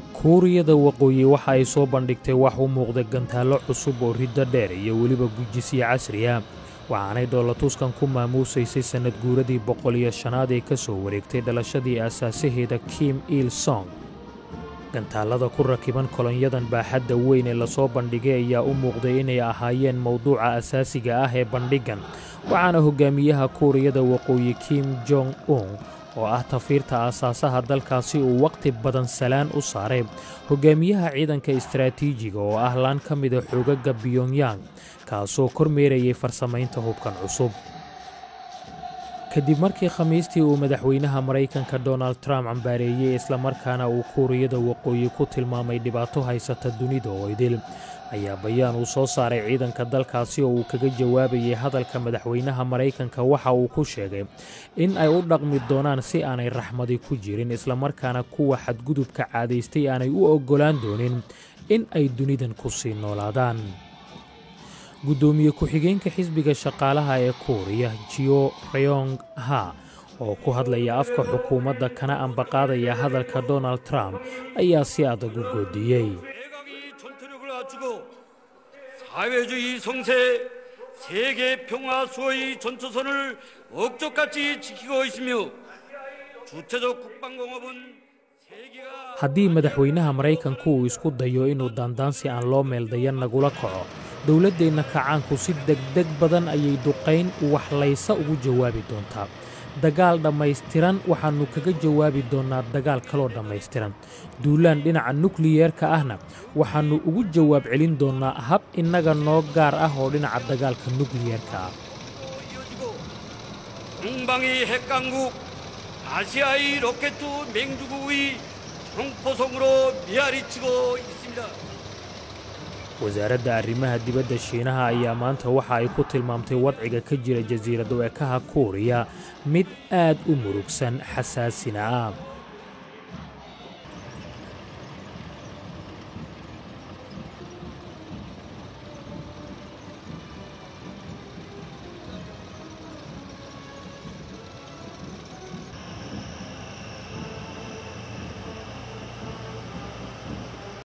kuuriyada waqooyi waxa ay soo bandhigtay wax u muuqda gantaallo cusub oo riddo dheer iyo weliba gujisyo casriya waxaanay dhoolatuskan ku maamuusaysay sannad guuradii boqol iyo shanaad ee ka soo wareegtay dhalashadii aasaasaheeda kim il song gantaallada ku rakiban kolonyadan baaxadda weyn ee lasoo bandhigay ayaa u muuqday inay ahaayeen mowduuca asaasiga ah ee bandhiggan waxaana hogaamiyaha kuuriyada waqooyi kim jong un oo ah tafiirta aasaasaha dalkaasi uu wakhti badan salaan u saaray hogaamiyaha ciidanka istaraatiijiga oo ah laan ka mida xoogagga biyongyang kaasoo kormeerayay farsamaynta hubkan cusub kadib markii khamiistii uu madaxweynaha maraykanka donald trump cambaareeyey islamarkaana uu kuuriyada waqooyi ku tilmaamay dhibaato haysata dunida oo idil ayaa bayaan uu soo saaray ciidanka dalkaasi oo uu kaga jawaabayay hadalka madaxweynaha maraykanka waxa uu ku sheegay in ay u dhaqmi doonaan si aanay raxmadi ku jirin islamarkaana kuwa xadgudubka caadaystay aanay u oggolaan doonin in ay dunidan ku sii noolaadaan guddoomiye ku-xigeenka xisbiga shaqaalaha ee kuuriya jio reyong ha oo ku hadlaya afka xukuumadda kana ambaqaadaya hadalka donald trump ayaa si adag u goodiyey 사회주의 성세, 세계 평화 수호의 전초선을 억적같이 지키고 있으며 주체적 국방공업은 haddii madaxweynaha maraykanku uu isku dayo inuu daandaansi aan loo meeldayan nagula kaco dowladdeenna kacaanku si degdeg badan ayay duqayn waxlaysa ugu jawaabi doontaa dagaal dhammaystiran waxaannu kaga jawaabi doonnaa dagaal kaloo dhammaystiran duulaan dhinaca nukliyeerka ahna waxaannu ugu jawaab celin doonnaa hab innaga noo gaar ah oo dhinaca dagaalka nukliyeerka ah 동방의 핵강국 아시아의 로켓 맹주국의 형포성으로 메아리치고 있습니다. wasaaradda arrimaha dibadda shiinaha ayaa maanta waxa ay ku tilmaamtay wadciga ka jira jasiirad weekaha kuuriya mid aad u murugsan xasaasina ah